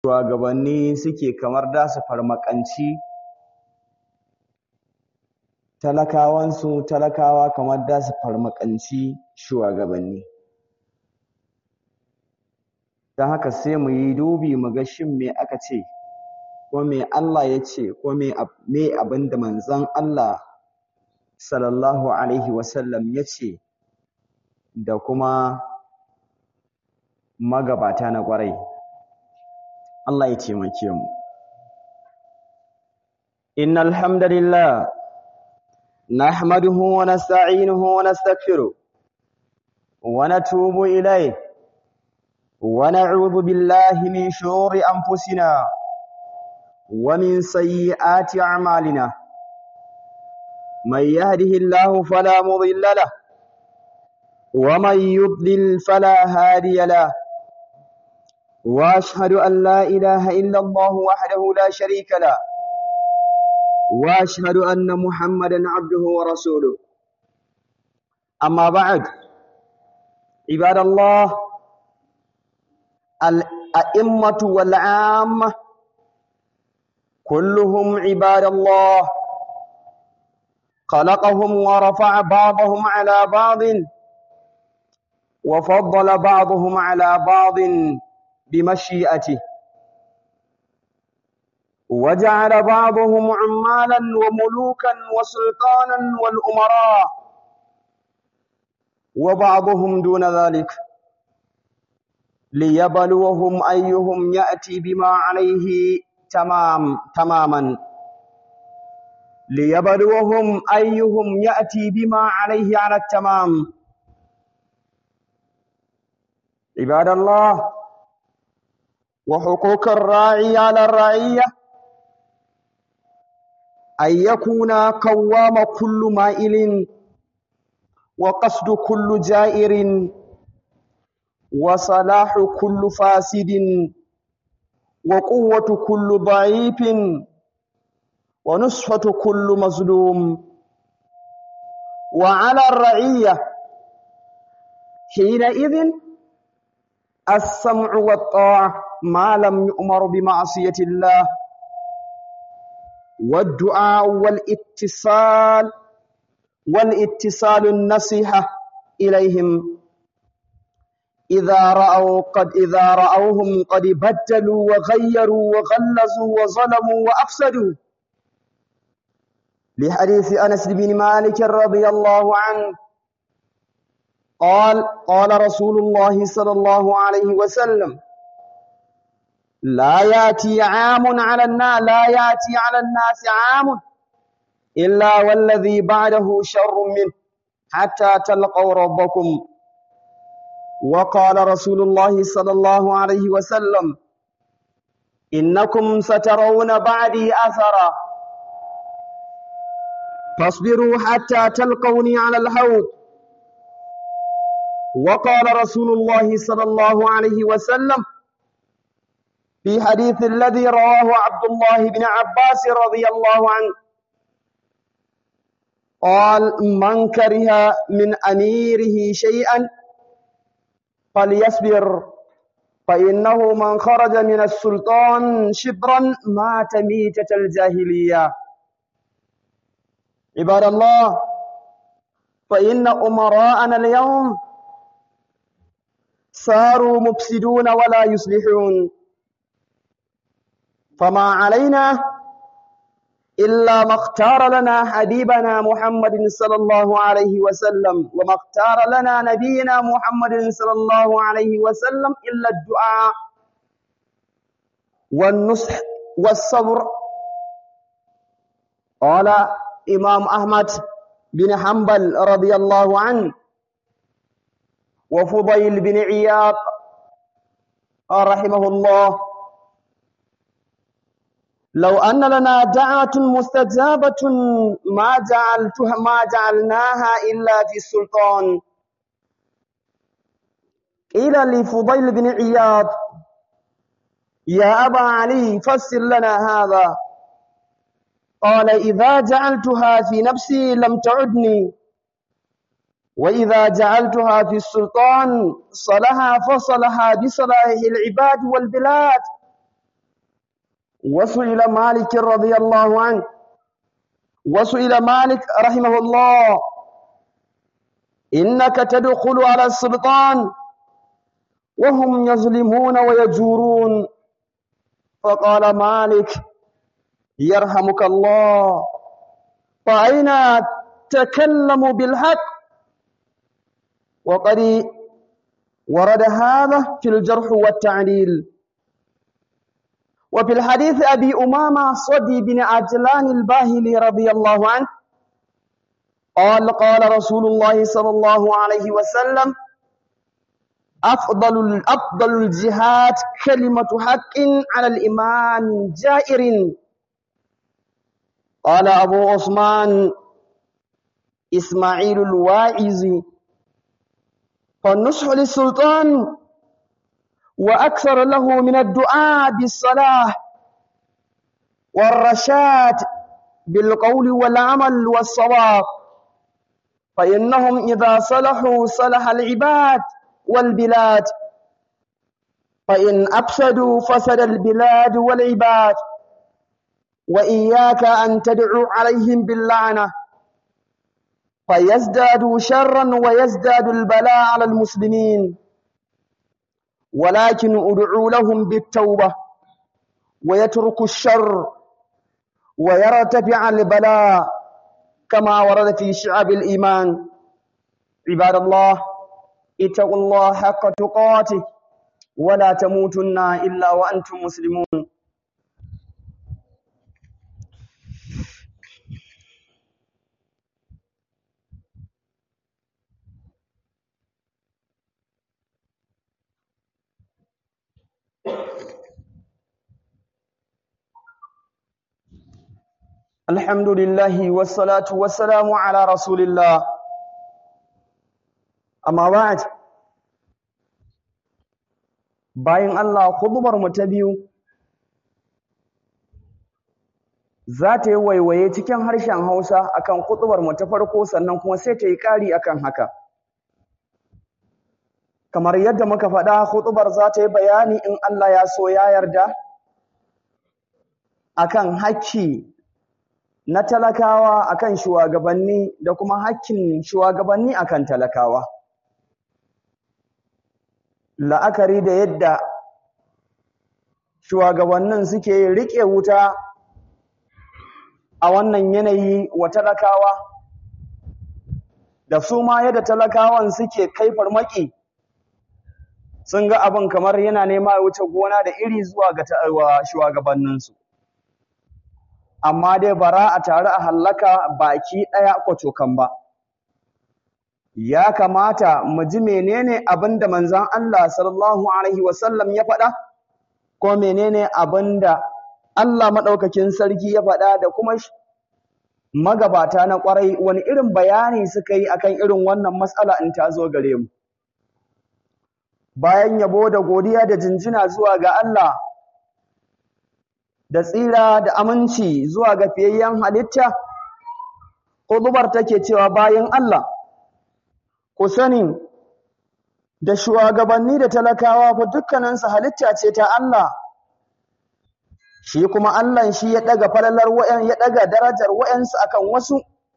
shugabanni suke kamar da su farmakanci talakawansu talakawa kamar da su farmakanci shugabanni ta haka sai mu yi dubi mu ga shin me aka ce ko me Allah ya ce ko me abin da manzon Allah sallallahu alaihi wasallam ya ce da kuma magabata na ƙwarai Allah ya taimake mu innal hamdalillah nahmaduhu wa nasta'inuhu wa nastaghfiruh wa natubu ilayh wa na'udhu billahi min shururi anfusina wa min sayyiati a'malina من يهده الله فلا مضل له ومن يضلل فلا هادي له واشهد ان لا اله الا الله وحده لا شريك له واشهد ان محمدا عبده ورسوله اما بعد عباد الله الائمه والعامه كلهم عباد الله خلقهم ورفع بعضهم على بعض وفضل بعضهم على بعض بمشيئته وجعل بعضهم عمالا وملوكا وسلطانا والأمراء وبعضهم دون ذلك ليبلوهم أيهم يأتي بما عليه تمام تماما ليبلوهم أيهم يأتي بما عليه على التمام عباد الله وحقوق الراعي على الرعية أن يكون قوام كل مائل وقصد كل جائر وصلاح كل فاسد وقوة كل ضعيف ونصفة كل مظلوم وعلى الرعية حينئذ السمع والطاعة ما لم يؤمر بمعصية الله والدعاء والاتصال والاتصال النصيحة إليهم إذا رأوا قد إذا رأوهم قد بدلوا وغيروا وغلظوا وظلموا وأفسدوا لحديث أنس بن مالك رضي الله عنه قال قال رسول الله صلى الله عليه وسلم لا ياتي عام على الناس لا ياتي على الناس عام إلا والذي بعده شر منه حتى تلقوا ربكم وقال رسول الله صلى الله عليه وسلم إنكم سترون بعدي أثرا فاصبروا حتى تلقوني على الحوض وقال رسول الله صلى الله عليه وسلم في حديث الذي رواه عبد الله بن عباس رضي الله عنه قال من كره من أميره شيئا فليصبر فإنه من خرج من السلطان شبرا مات ميتة الجاهلية عباد الله فإن أمراءنا اليوم صاروا مفسدون ولا يصلحون فما علينا إلا ما اختار لنا حبيبنا محمد صلى الله عليه وسلم وما اختار لنا نبينا محمد صلى الله عليه وسلم إلا الدعاء والنصح والصبر قال إمام أحمد بن حنبل رضي الله عنه وفضيل بن عياض رحمه الله لو أن لنا دعوة مستجابة ما جعلتها ما جعلناها إلا في السلطان قيل لفضيل بن عياض يا أبا علي فسر لنا هذا قال إذا جعلتها في نفسي لم تعدني وإذا جعلتها في السلطان صلها فصلها بصلاح العباد والبلاد وسئل مالك رضي الله عنه وسئل مالك رحمه الله إنك تدخل على السلطان وهم يظلمون ويجورون فقال مالك يرحمك الله فأين تكلم بالحق وقد ورد هذا في الجرح والتعديل وفي الحديث أبي أمامة صدي بن عجلان الباهلي رضي الله عنه قال قال رسول الله صلى الله عليه وسلم أفضل أفضل الجهاد كلمة حق على الإمام جائر قال أبو عثمان إسماعيل الواعز فالنصح للسلطان وأكثر له من الدعاء بالصلاة والرشاد بالقول والعمل والصواب فإنهم إذا صلحوا صلح العباد والبلاد فإن أفسدوا فسد البلاد والعباد وإياك أن تدعو عليهم باللعنة فيزدادوا شرا ويزداد البلاء على المسلمين ولكن ادعوا لهم بالتوبة ويترك الشر ويرتفع البلاء كما ورد في شعب الإيمان عباد الله اتقوا الله حق تقاته ولا تموتن إلا وأنتم مسلمون الحمد لله والصلاة والسلام على رسول الله أما بعد bayan Allah khutbar mu ta biyu za ta yi waiwaye cikin harshen Hausa akan khutbar mu ta farko sannan kuma sai ta yi ƙari akan haka kamar yadda muka faɗa khutbar za ta yi bayani in Allah ya so ya yarda akan hakki na talakawa akan shugabanni da kuma hakkin shugabanni akan talakawa la'akari da yadda shugabannin suke riƙe wuta a wannan yanayi wa talakawa da su ma yadda talakawan suke kai farmaki sun ga abin kamar yana nema ya wuce gona da iri zuwa ga shugabanninsu amma dai bara a tare a hallaka baki ɗaya kwacokan ba ya kamata mu ji menene abinda manzon Allah sallallahu alaihi wasallam ya faɗa ko menene abinda Allah madaukakin sarki ya faɗa da kuma magabata na ƙwarai wani irin bayani suka yi akan irin wannan matsala in ta zo gare mu bayan yabo da godiya da jinjina zuwa ga Allah da tsira da aminci zuwa ga fiyayyen halitta Kudubar take cewa bayan Allah ku sani da shugabanni da talakawa fa dukkaninsu halitta ce ta Allah shi kuma Allah shi ya daga falalar wayan ya daga darajar wayansu akan wasu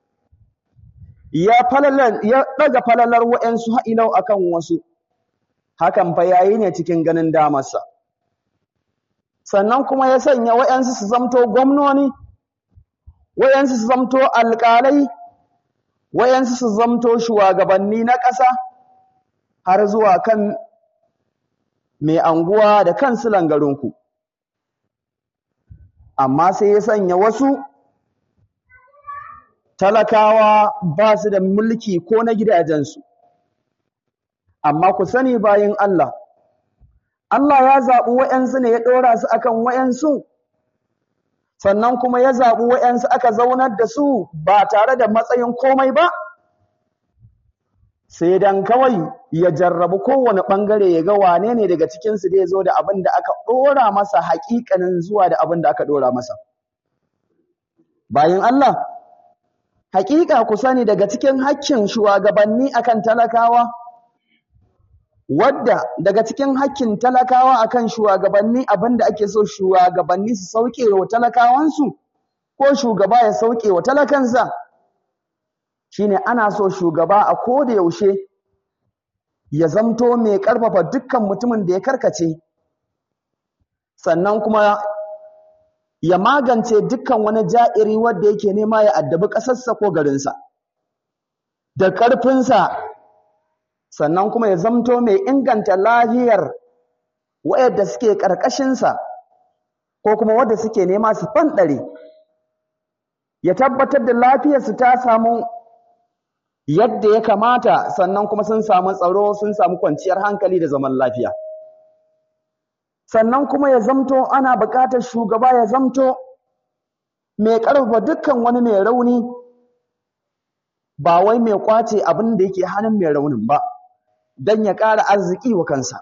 ya falalar ya daga falalar wayansu ha'ilau akan wasu hakan fa yayi ne cikin ganin damarsa sannan kuma ya sanya wayansu su zamto gwamnoni wayansu su zamto alƙalai wayansu su zamto shugabanni na ƙasa har zuwa kan mai anguwa da kansilan garinku amma sai ya sanya wasu talakawa ba su da mulki ko na gidajensu amma ku sani bayin Allah Allah ya zaɓi wa'yansu ne ya ɗora su akan wa'yansu sannan kuma ya zaɓi wa'yansu aka zaunar da su ba tare da matsayin komai ba sai dan kawai ya jarrabu kowane ɓangare ya ga wane ne daga cikinsu da ya zo da abin da aka ɗora masa haƙiƙanin zuwa da abin da aka ɗora masa bayan Allah haƙiƙa ku sani daga cikin hakkin shugabanni akan talakawa wadda daga cikin hakkin talakawa akan shugabanni abinda ake so shugabanni su sauke wa talakawansu ko shugaba ya sauke wa talakansa shine ana so shugaba a koda yaushe ya zamto mai karfafa dukkan mutumin da ya karkace sannan kuma ya magance dukkan wani ja'iri wanda yake nema ya addabi ƙasarsa ko garinsa da ƙarfinsa sannan kuma ya zamto mai inganta lafiyar wayanda suke ƙarƙashinsa ko kuma wanda suke nema su fanɗare ya tabbatar da lafiyarsu ta samu yadda ya kamata sannan kuma sun samu tsaro sun samu kwanciyar hankali da zaman lafiya sannan kuma ya zamto ana buƙatar shugaba ya zamto mai ƙarfafa dukkan wani mai rauni ba wai mai kwace abin da yake hannun mai raunin ba don ya ƙara arziki wa kansa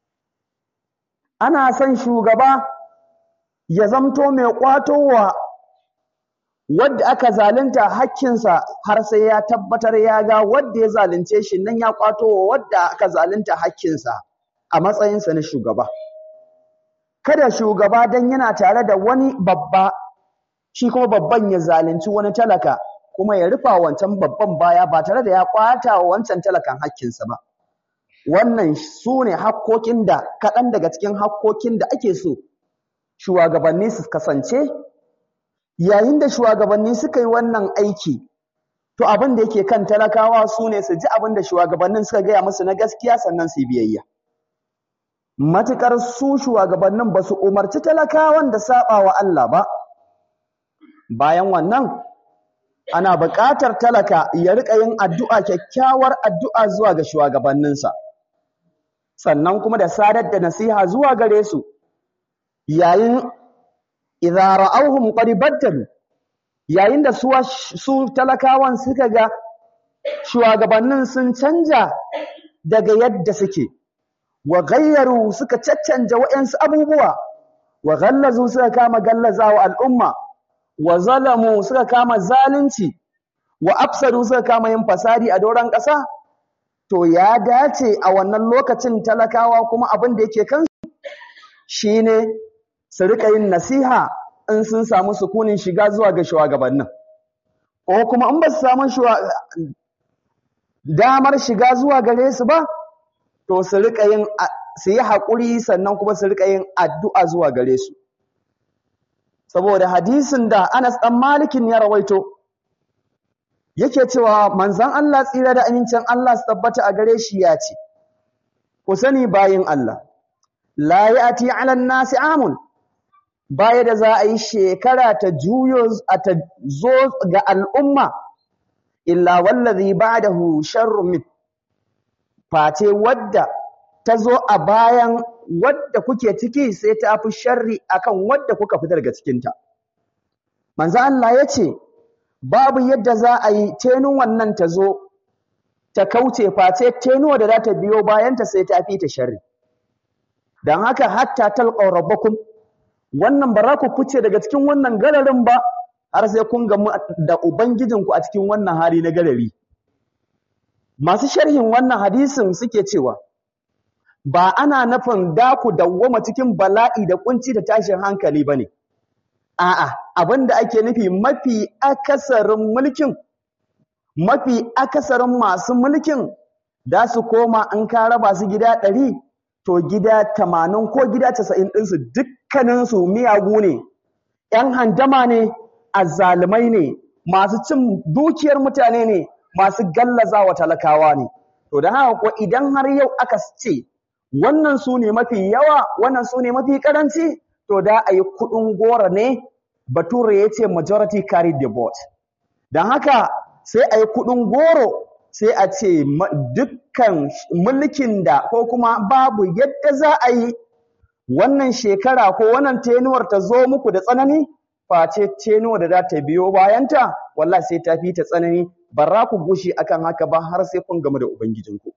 ana son shugaba ya zamto mai ƙwatowa wadda aka zalunta hakkinsa har sai ya tabbatar ya ga wadda ya zalunce shi nan ya ƙwatowa wadda aka zalunta hakkinsa a matsayinsa na shugaba kada shugaba dan yana tare da wani babba shi kuma babban ya zalunci wani talaka kuma ya rufa wancan babban baya ba tare da ya kwata wa wancan talakan hakkinsa ba wannan su ne hakkokin da kaɗan daga cikin hakkokin da ake so shugabanni su kasance yayin da shugabanni suka yi wannan aiki to abin da yake kan talakawa su ne su ji abin da shugabannin suka gaya musu na gaskiya sannan su yi biyayya matuƙar su shugabannin ba su umarci talakawan da saɓa wa Allah ba bayan wannan ana buƙatar talaka ya riƙa yin addu'a kyakkyawar addu'a zuwa ga shugabanninsa sannan kuma da sadar da nasiha zuwa gare su yayin idza ra'awhum qad baddalu yayin da su su talakawan suka ga shugabannin sun canja daga yadda suke wa ghayyaru suka caccanja wa'ansu abubuwa wa ghallazu suka kama gallazawa al'umma wa zalamu suka kama zalunci wa afsadu suka kama yin fasadi a doron ƙasa to ya dace a wannan lokacin talakawa kuma abin da yake kansu shine su rika yin nasiha in sun samu sukunin shiga zuwa ga shugabannin ko kuma in ba su samu damar shiga zuwa gare su ba to su rika yin su yi haƙuri sannan kuma su rika yin addu'a zuwa gare su saboda hadisin da Anas ɗan Malikin ya rawaito yake cewa manzon Allah tsira da amincin Allah su tabbata a gare shi ya ce ku sani bayin Allah la ya'ti 'ala an-nasi amun baya da za a yi shekara ta juyo ta zo ga al'umma illa wallazi ba'dahu sharrun min face wadda ta zo a bayan wadda kuke ciki sai ta fi sharri akan wadda kuka fita daga cikinta. Manzo Allah ya ce, babu yadda za a yi tenun wannan ta zo ta kauce face tenuwa da za ta biyo bayanta sai ta fi ta sharri. Don haka hatta talqaw rabbakum wannan ba za ku fice daga cikin wannan gararin ba har sai kun gamu da ubangijinku a cikin wannan hali na garari. Masu sharhin wannan hadisin suke cewa ba ana nufin da ku dawwama cikin bala'i da kunci da tashin hankali bane a'a abinda ake nufi mafi akasarin mulkin mafi akasarin masu mulkin da su koma an ka raba su gida ɗari to gida tamanin ko gida casa'in ɗinsu dukkaninsu miyagu ne ‘yan handama ne azzalumai ne masu cin dukiyar mutane ne masu gallaza wa talakawa ne to da haka ko idan har yau aka ce wannan su ne mafi yawa wannan su ne mafi karanci to da a yi kuɗin gora ne bature ya ce majority carry the vote don haka sai a yi kuɗin goro sai a ce dukkan mulkin da ko kuma babu yadda za a yi wannan shekara ko wannan tenuwar ta zo muku da tsanani face tenuwar da za ta biyo bayanta wallahi sai ta fi ta tsanani ba za ku gushi akan haka ba har sai kun gamu da ubangijinku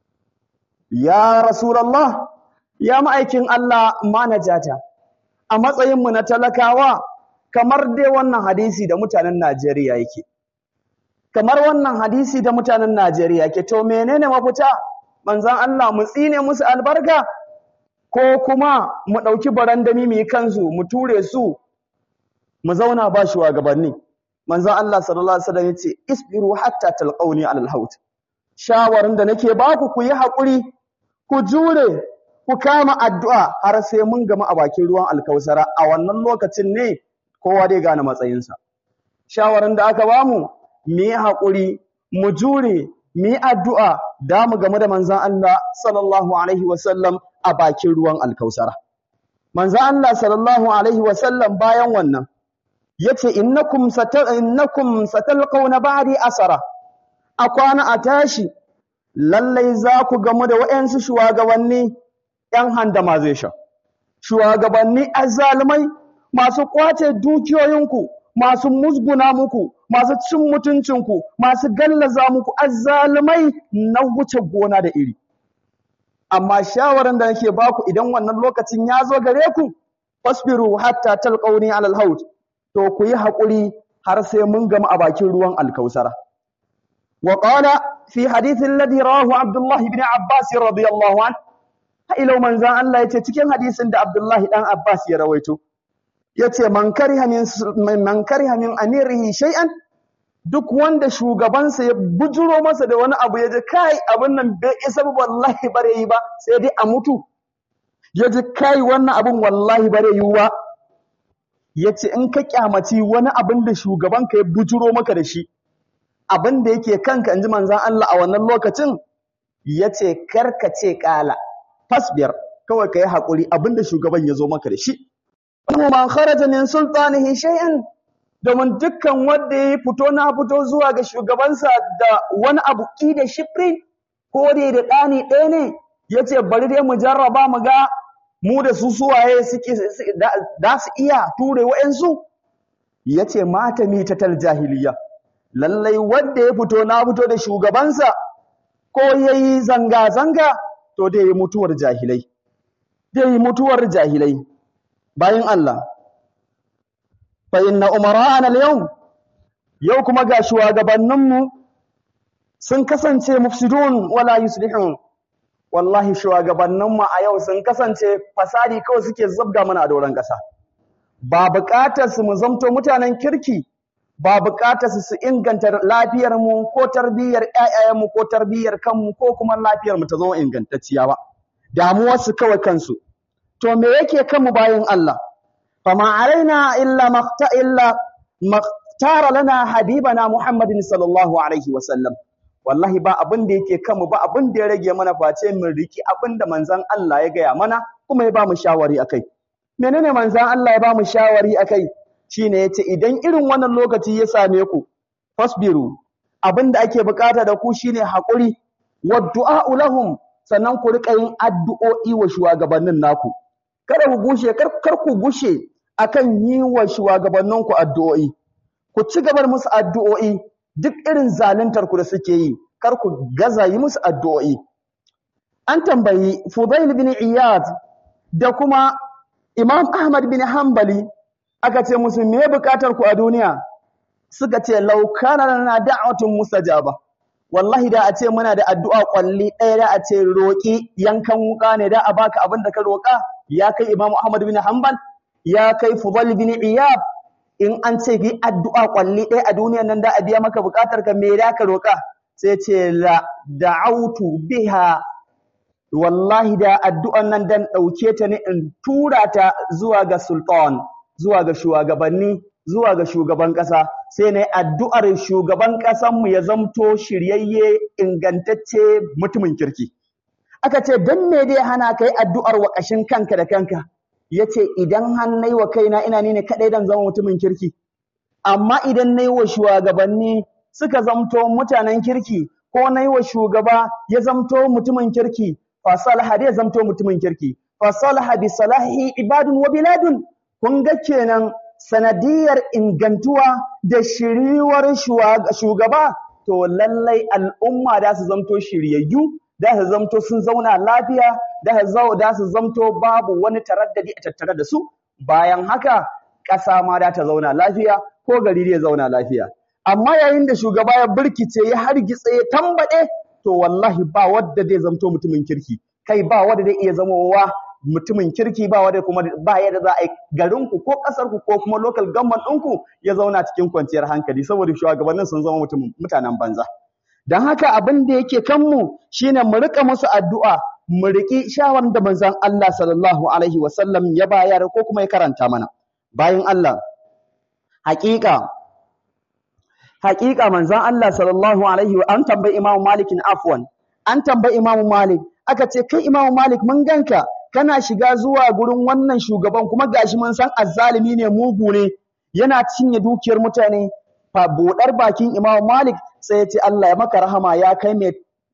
ya rasulullah ya ma'aikin Allah manajata a matsayinmu na talakawa kamar dai wannan hadisi da mutanen Najeriya yake kamar wannan hadisi da mutanen Najeriya yake to menene mafita manzan Allah mu tsine musu albarka ko kuma mu ɗauki barandami mu yi kansu mu ture su mu zauna ba shugabanni manzan Allah sallallahu alaihi wasallam yace isbiru hatta talqauni alal haut shawarin da nake baku ku yi hakuri ku jure ku kama addu'a har sai mun gama a bakin ruwan alkausara a wannan lokacin ne kowa dai gane matsayinsa shawarin da aka bamu mu yi hakuri mu jure mu yi addu'a da mu game da manzan Allah sallallahu alaihi wasallam a bakin ruwan alkausara manzan Allah sallallahu alaihi wasallam bayan wannan yace innakum satal innakum satalqawna ba'di asara a kwana a tashi lallai za ku gamu da wayansu shugabanni yan handama zai sha shugabanni azzalumai masu kwace dukiyoyinku masu musguna muku masu cin mutuncinku masu gallaza muku azzalumai na wuce gona da iri amma shawaran da nake baku idan wannan lokacin ya zo gare ku fasbiru hatta talqawni alal haut to ku yi haƙuri har sai mun gama a bakin ruwan alkausara. Wa ƙala fi hadithin ladi rawahu Abdullahi bin Abbas radiyallahu an, ha'ilau manzan Allah ya ce cikin hadisin da Abdullahi ɗan Abbas ya rawaito, ya ce, Man kariha min amirihi shay'an duk wanda shugabansa ya bujuro masa da wani abu ya ji kai abin nan bai isa ba wallahi bare yi ba sai dai a mutu ya ji kai wannan abin wallahi bare yi ba ya ce in ka kyamaci wani abin da shugabanka ya bujuro maka da shi abin da yake kanka in ji manzan Allah a wannan lokacin ya ce karka ce kala fasbiyar kawai ka yi haƙuri abin da shugaban ya zo maka da shi man kharaja min sultanihi shay'an domin dukkan wanda ya fito na fito zuwa ga shugabansa da wani abu ki da shifri ko da da ɗani ɗaya ne ya ce bari dai mu jarraba mu ga mu da su suwaye suke da su iya ture wa'yansu ya ce mata mitatal jahiliya lallai wanda ya fito na fito da shugabansa ko ya yi zanga-zanga to dai yi mutuwar jahilai dai yi mutuwar jahilai bayan Allah fa inna umara'ana al-yawm yau kuma ga shugabanninmu sun kasance mufsidun wala yuslihun wallahi shugabanninmu a yau sun kasance fasadi kawai suke zabga mana a doron ƙasa ba buƙatar su mu zamto mutanen kirki ba buƙatar su su inganta lafiyar mu ko tarbiyyar ƴaƴayen mu ko tarbiyyar kanmu ko kuma lafiyar mu ta zama ingantacciya ba damuwar su kawai kansu to me yake kanmu bayan Allah fama alaina illa maqta illa maqtara lana habibana muhammadin sallallahu alaihi wa sallam wallahi ba abin da yake kanmu ba abin da ya rage mana face mu riki abin da manzon Allah ya gaya mana kuma ya ba mu shawari akai menene manzon Allah ya ba mu shawari akai shine yace idan irin wannan lokaci ya same ku fasbiru abin da ake bukata da ku shine hakuri wa du'a lahum sannan ku rika yin addu'o'i wa shugabannin naku kada ku gushe kar, kar ku gushe akan yi wa shugabanninku addu'o'i ku ci gaba musu addu'o'i duk irin zaluntar ku da suke yi kar ku gaza yi musu addu'o'i an tambayi Fudail bin Iyad da kuma Imam Ahmad bin Hanbali aka ce musu me bukatar ku a duniya suka ce law kana lana da'watun mustajaba wallahi da a ce muna da addu'a kwalli ɗaya da a ce roƙi yankan wuka ne da a baka abin da ka roƙa ya kai Imam Ahmad bin Hanbal ya kai Fudail bin Iyad in an ce yi addu'a kwalli ɗaya a duniyan nan da a biya maka buƙatar ka me da ka roƙa sai ce la da'autu biha wallahi da addu'an nan dan ɗauke ta ne in tura ta zuwa ga sultan zuwa ga shugabanni zuwa ga shugaban ƙasa sai na addu'ar shugaban ƙasanmu ya zamto shiryayye ingantacce mutumin kirki aka ce don me dai hana ka yi addu'ar wa ƙashin kanka da kanka ya ce idan hannai wa kaina ina ni ne kaɗai dan zama mutumin kirki amma idan na yi wa shugabanni suka zamto mutanen kirki ko na yi wa shugaba ya zamto mutumin kirki fasalaha dai ya zamto mutumin kirki fasalaha bi salahi ibadun wa biladun kun ga kenan sanadiyar ingantuwa da shiriwar shugaba to lallai al'umma da su zamto shiryayyu da su zamto sun zauna lafiya da su zamto babu wani taraddadi a tattare da su bayan haka ƙasa ma da ta zauna lafiya ko gari ya zauna lafiya amma yayin da shugaba ya birkice ya hargitse ya tambaɗe to wallahi ba wanda zai zamto mutumin kirki kai ba wanda zai iya zamowa mutumin kirki ba wanda kuma ba yadda za a yi garinku ko ƙasarku ko kuma local government ɗinku ya zauna cikin kwanciyar hankali saboda shugabannin sun zama mutanen banza don haka abin da yake kanmu shine mu rika musu addu'a mu riƙi shawar da manzon Allah sallallahu alaihi wasallam ya bayar ko kuma ya karanta mana bayan Allah haƙiƙa haƙiƙa manzon Allah sallallahu alaihi wa an tambayi Imam Malik afwan an tambayi Imam Malik aka ce kai Imam Malik mun ganka kana shiga zuwa gurin wannan shugaban kuma gashi mun san azzalimi ne mugu ne yana cinye dukiyar mutane fa bodar bakin Imam Malik sai ya ce Allah ya maka rahama ya kai mai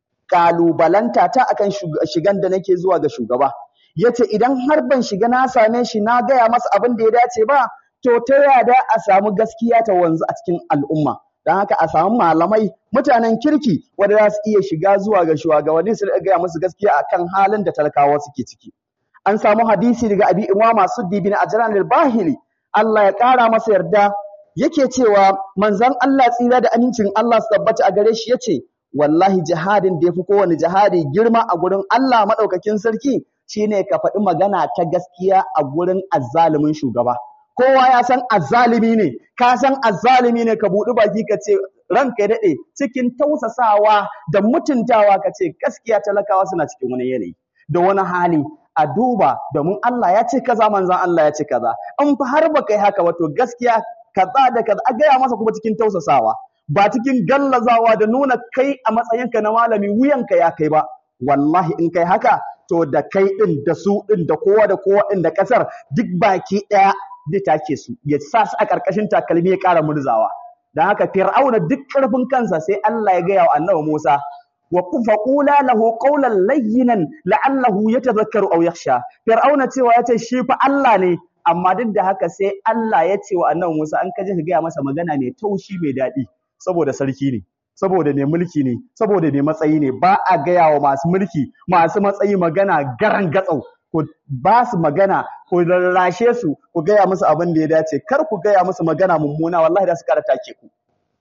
kalubalanta ta akan shigan da nake zuwa ga shugaba yace idan har ban shiga na same shi na gaya masa abin da ya dace ba to ta yada a samu gaskiya ta wanzu a cikin al'umma don haka a samu malamai mutanen kirki wanda za su iya shiga zuwa ga shugabanni su gaya musu gaskiya akan halin da talakawa suke ciki an samu hadisi daga abi imama suddi bin ajran al-bahili Allah ya kara masa yarda yake cewa manzon Allah tsira da amincin Allah su tabbata a gare shi yace wallahi jihadin da yafi kowane jihadi girma a gurin Allah madaukakin sarki shine ka faɗi magana ta gaskiya a gurin azzalumin shugaba kowa ya san azzalimi ne ka san azzalimi ne ka buɗi baki ka ce ranka ya daɗe cikin tausasawa da mutuntawa ka ce gaskiya talakawa suna cikin wani yanayi da wani hali a duba domin Allah ya ce kaza manzon Allah ya ce kaza in fa har baka yi haka ba to gaskiya kaza da kaza a gaya masa kuma cikin tausasawa ba cikin gallazawa da nuna kai a matsayinka na malami wuyanka ya kai ba wallahi in kai haka to da kai din da su din da kowa da kowa din da kasar duk baki daya zai take su ya sa su a ƙarƙashin takalmi ya ƙara murzawa dan haka fir'auna duk ƙarfin kansa sai Allah ya gaya wa annabi Musa wa faqula lahu qawlan layyinan la'allahu yatadhakkaru aw yakhsha fir'auna cewa yace shi fa Allah ne amma duk da haka sai Allah ya ce wa annabi Musa an kaje ka gaya masa magana mai taushi mai daɗi saboda sarki ne saboda mai mulki ne saboda mai matsayi ne ba a gaya wa masu mulki masu matsayi magana garan gatsau ku ba su magana ku rarrashe su ku gaya musu abin da ya dace kar ku gaya musu magana mummuna wallahi da su kara take ku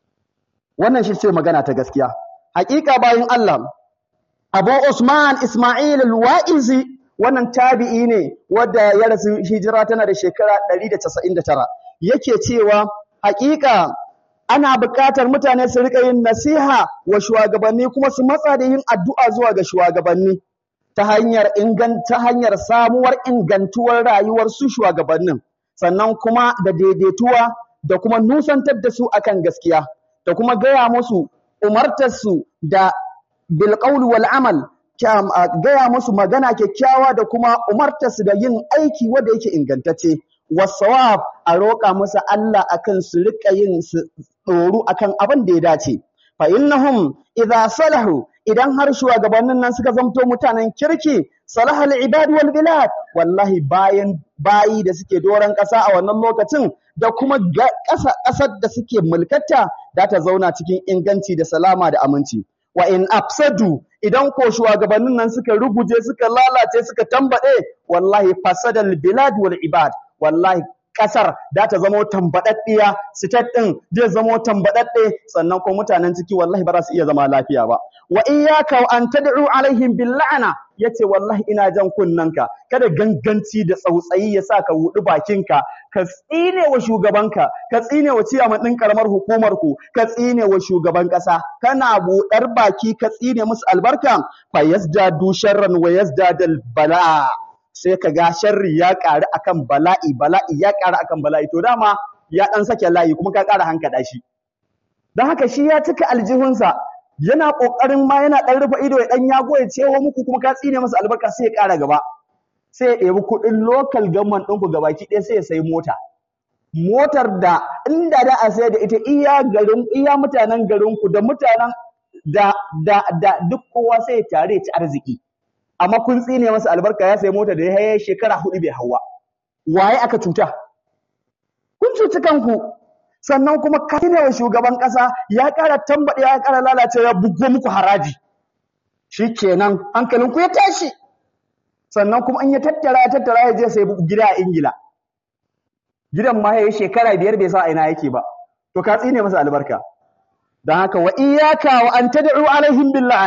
wannan shi ce magana ta gaskiya hakika bayin Allah Abu Usman Ismail al-Wa'izi wannan tabi'i ne wanda ya rasu hijira tana da shekara 199 yake cewa hakika ana buƙatar mutane su rika yin nasiha wa shugabanni kuma su matsa da yin addu'a zuwa ga shugabanni ta hanyar ta hanyar samuwar ingantuwar rayuwar su shugabannin sannan kuma da daidaituwa da kuma nusantar da su akan gaskiya da kuma gaya musu umartar su da bil wal amal gaya musu magana kyakkyawa da kuma umartar su da yin aiki wanda yake ingantacce wasawab a roƙa musu Allah akan su rika yin su tsoro akan abin da ya dace fa innahum idza salahu idan har shugabannin nan suka zamto mutanen kirki salahal ibad wal bilad wallahi bayan bayi da suke doron ƙasa a wannan lokacin da kuma ƙasar da suke mulkata da ta zauna cikin inganci da salama da aminci wa in afsadu idan ko shugabannin nan suka ruguje suka lalace suka tambade wallahi fasadal bilad wal ibad wallahi kasar da ta zamo tambadaddiya state din zai zamo tambadadde sannan ko mutanen ciki wallahi ba za su iya zama lafiya ba wa iyyaka an tad'u alaihim bil la'na yace wallahi ina jan kunnanka kada ganganci da tsautsayi ya sa ka wudi bakinka ka tsine wa shugabanka ka tsine wa ciyaman din karamar hukumar ku ka tsine wa shugaban kasa kana budar baki ka tsine musu albarka fa yazdadu sharran wa yazdadal bala sai ka ga sharri ya ƙaru akan bala'i bala'i ya ƙaru akan bala'i to dama ya ɗan sake layi kuma ka ƙara hankaɗa shi don haka shi ya cika aljihunsa yana ƙoƙarin ma yana ɗan rufe ido ya ɗan yago ya cewa muku kuma ka tsine masa albarka sai ya ƙara gaba sai ya ɗebi kuɗin lokal gamman ɗinku gabaki ɗaya sai ya sayi mota motar da inda da a sayar da ita iya garin iya mutanen garinku da mutanen da da da duk kowa sai ya tare ci arziki amma kun tsine masa albarka ya sayi mota da ya haye shekara hudu bai hawa waye aka cuta kun cuci kanku sannan kuma ka wa shugaban kasa ya ƙara tambaɗe ya ƙara lalace ya bugo muku haraji shikenan hankalinku ya tashi sannan kuma in ya tattara ya tattara ya je sai gida a Ingila gidan ma yayi shekara biyar bai sa a ina yake ba to ka tsine masa albarka dan haka wa iyyaka wa an tad'u alaihim bil la'ana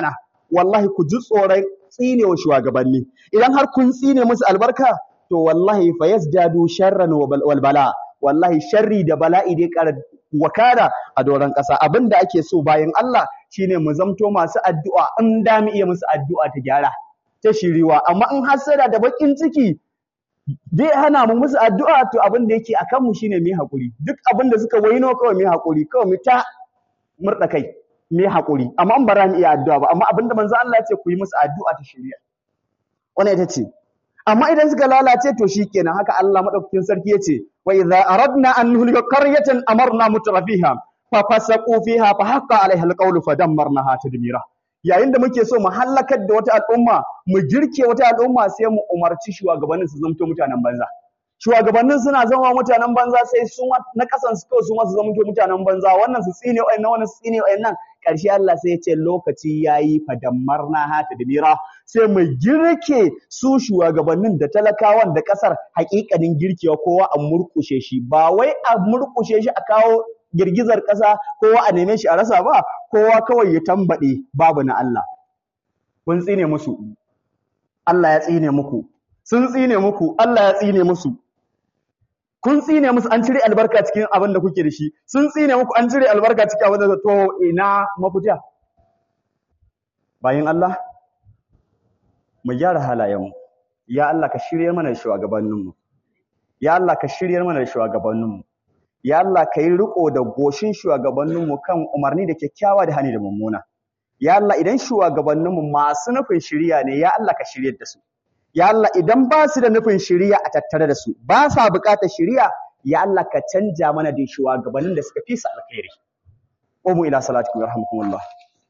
wallahi ku ji tsoron tsinewa shugabanni idan har kun tsine musu albarka to wallahi fa yasjadu sharran wal bala wallahi sharri da bala'i dai ƙara wakana a doron ƙasa abinda ake so bayan Allah shine mu zamto masu addu'a in da mu iya musu addu'a ta gyara ta shiriwa amma in hasada da bakin ciki zai hana mu musu addu'a to abin da yake akan mu shine mu hakuri duk abin da suka waino kawai mu hakuri kawai mu ta murda kai mu hakuri amma in bara mu iya addu'a ba amma abin da manzo Allah ya ce ku yi musu addu'a ta shiriya wannan ita ce amma idan suka lalace to shikenan haka Allah madaukakin sarki yace wa idza aradna an nuhlika qaryatan amarna mutrafiha fa fasaqu fiha fa haqqa alaiha alqawlu fa dammarnaha tadmira yayin da muke so mu halakar da wata al'umma mu girke wata al'umma sai mu umarci shugabannin su zamto mutanen banza shugabannin suna zama mutanen banza sai su na kasan su kawai su ma su zamto mutanen banza wannan su tsine wayannan wannan su tsine wayannan ƙarshe Allah sai ya ce lokaci yayi fadammarna ha tadmira sai mu girke su shugabannin da talakawan da kasar hakikanin girkewa kowa a murkushe shi ba wai a murkushe shi a kawo girgizar ƙasa kowa a neme shi a rasa ba kowa kawai ya tambaɗe babu na Allah kun tsine musu Allah ya tsine muku sun tsine muku Allah ya tsine musu kun tsine musu an cire albarka cikin abin da kuke da shi sun tsine muku an cire albarka cikin abin da to ina mafita bayan Allah mu gyara halayenmu ya Allah ka shirye mana da shugabanninmu ya Allah ka shirye mana da shugabanninmu ya Allah ka yi riko da goshin shugabanninmu kan umarni da kyakkyawa da hani da mummuna ya Allah idan shugabanninmu masu nufin shiriya ne ya Allah ka shirye da su ya Allah idan ba su da nufin shiriya a tattare da su ba sa buƙatar shiriya ya Allah ka canja mana da shugabannin da suka fi su alkhairi umu ila salatikum yarhamukumullah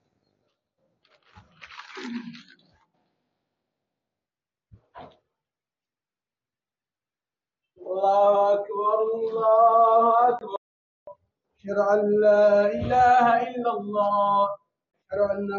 الله أكبر الله أكبر أشهد أن لا إله إلا الله أشهد أن